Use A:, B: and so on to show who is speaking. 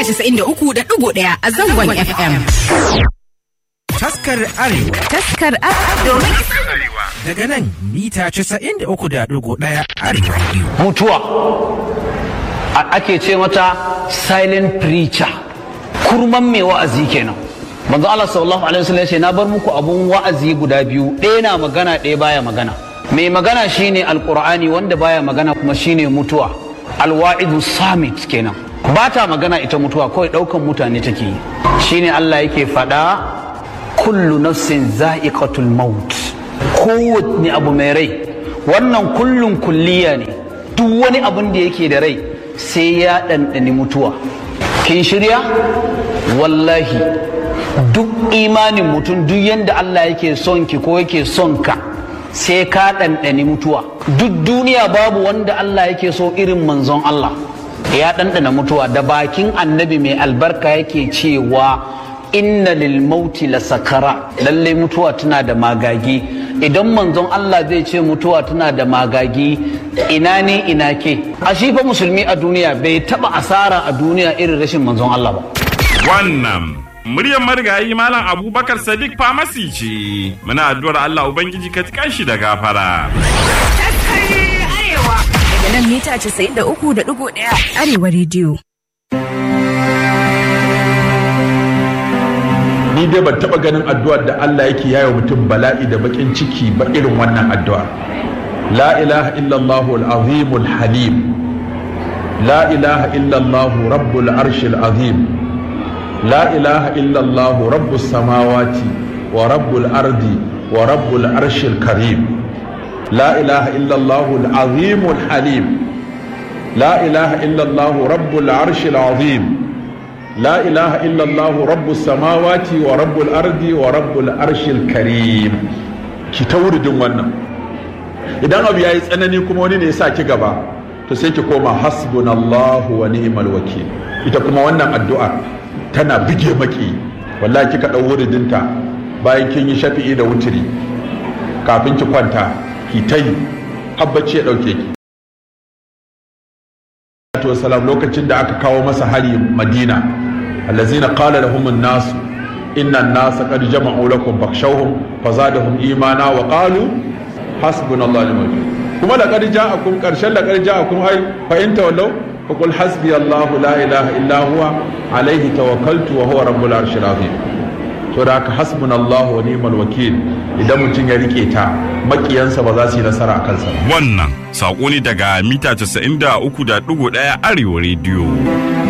A: mita 93.1 a zangon FM.
B: Taskar Arewa.
A: Taskar domin
B: Daga nan mita 93.1 Arewa Radio.
C: mutuwa A- ake ce mata silent preacher kurman mai wa'azi kenan manzo Allah sallallahu alaihi wasallam ya ce na bar muku abun wa'azi guda biyu ɗaya na magana ɗaya baya magana mai magana shine alqur'ani wanda baya magana kuma shine mutuwa alwa'idu samit kenan ba ta magana ita mutuwa kawai ɗaukan mutane take yi shine Allah yake faɗa kullu nafsin za'iqatul maut kowanne abu mai rai wannan kullun kulliya ne duk wani abin da yake da rai sai ya ɗanɗani mutuwa kin shirya wallahi duk imanin mutum duk yadda Allah yake son ki ko yake son ka sai ka ɗanɗani mutuwa duk duniya babu wanda Allah yake so irin manzon Allah ya ɗanɗana mutuwa da bakin annabi mai albarka yake cewa inna lil mauti la sakara lallai mutuwa tana da magagi idan manzon Allah zai ce mutuwa tana da magagi ina ne ina ke a shi fa musulmi a duniya bai taba asara a duniya irin rashin manzon Allah ba
D: Wannan muryar marigayi Malam Abubakar Sadiq Famasi ce. Muna addu'ar Allah Ubangiji ka tikan shi da gafara.
A: Taskar Arewa. Daga nan mita 93.1 Arewa Radio.
E: ni dai ban taba ganin addu'ar da Allah yake yayo mutum bala'i da bakin ciki ba irin wannan addu'a la ilaha illallah al-azim al-halim la ilaha illallah rabbul arshil azim la ilaha illallah rabbus samawati wa rabbul ardi wa rabbul arshil karim la ilaha illallah al-azim al-halim la ilaha illallah rabbul arshil azim لا إله إلا الله رب السماوات ورب الأرض ورب العرش الكريم ki ta wuridin wannan idan abu yayi tsanani kuma wani ne ya sa ki gaba to sai ki koma hasbunallahu wa ni'mal wakil ita kuma wannan addu'a tana bige maki wallahi kika dau wuridinta bayan kin yi shafi'i da wutiri kafin ki kwanta ki ta yi habbaci ya dauke ki wasalam lokacin da aka kawo masa hari madina allazina qala lahum an-nas inna an-nas qad jama'u lakum fakhshawhum fazadahum imana wa qalu hasbunallahu wa ni'mal wakeel kuma laqad ja'akum qarshan laqad ja'akum ay fa in tawallaw faqul hasbiyallahu la ilaha illa huwa alayhi tawakkaltu wa huwa rabbul arshil azim to da haka hasbunallahu wa ni'mal wakeel idan mutum ya rike ta makiyansa ba za su yi nasara a kansa ba
D: Wannan saƙo ne daga mita 93.1 Arewa Radio.